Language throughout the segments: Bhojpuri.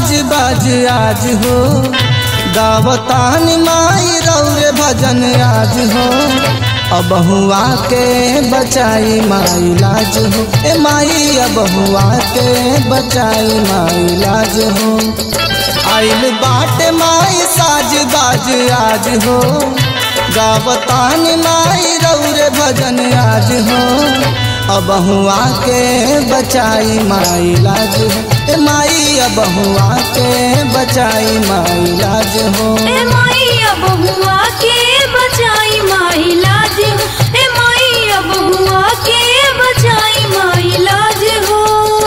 साज बाज आज हो गावतान माई रौरे भजन आज हो अब हुआ के बचाई माई लाज हो ए माई अब हुआ के बचाई माई लाज हो आइल बाट माई साज बाज आज हो गावतान माई रौरे भजन आज हो अब हुआ के बचाई माई लाज हो ए माई अब हुआ के बचाई माई लाज हो ए माई अब हुआ के बचाई माई लाज हो ए माई अब हुआ के बचाई माई लाज हो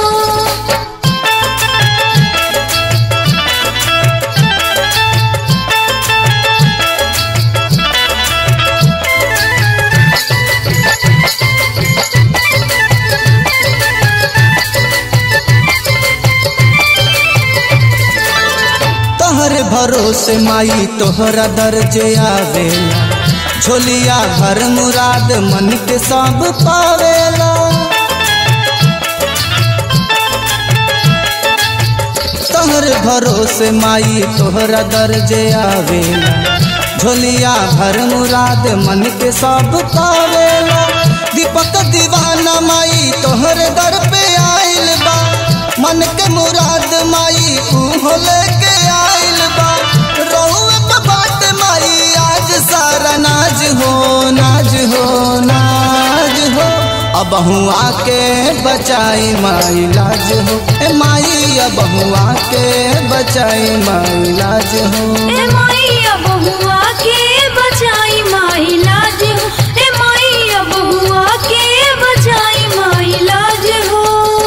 तोहर भरोसे माई तोहरा दर्जे आवेला झोलिया भर मुराद मन के सब पावेला तोहर भरोसे माई तोहरा दर्जे आवेला झोलिया भर मुराद मन के सब पावेला दीपक दीवाना माई तोहर दर पे आइल बा मन के मुराद माई उहो लेके आइल बा रहुए पे बाट माई आज सारा नाज हो नाज हो नाज हो अब हुआ के बचाई माई लाज हो ए माई अब हुआ के बचाई माई लाज हो ए माई अब हुआ के बचाई माई लाज हो ए माई अब हुआ के बचाई माई लाज हो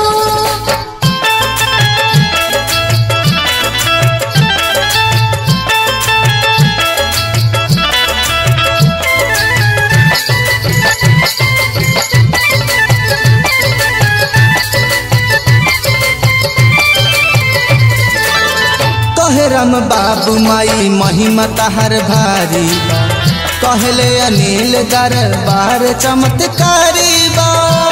कहे राम बाबू माई महिमा तहर भारी बा कहले अनिल दरबार चमत्कारी बा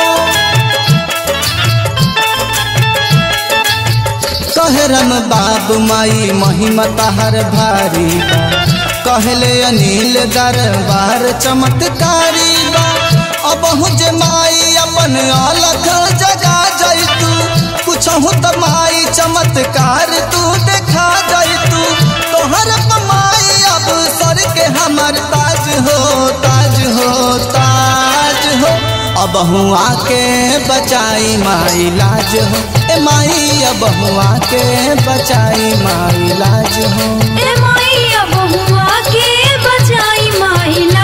कहे राम बाबू माई महिमा तहर भारी बा कहले अनिल दरबार चमत्कारी बा अब जे माई अपन अलग जगा जैतू कुछहु त माई चमत्कार तू देखा जैतू तोहर कमाई अब सर के हमर ताज हो ताज हो ताज हो अब हुआ के बचाई माई लाज हो ए माई अब हुआ के बचाई माई लाज हो ए माई अब हुआ के बचाई माई लाज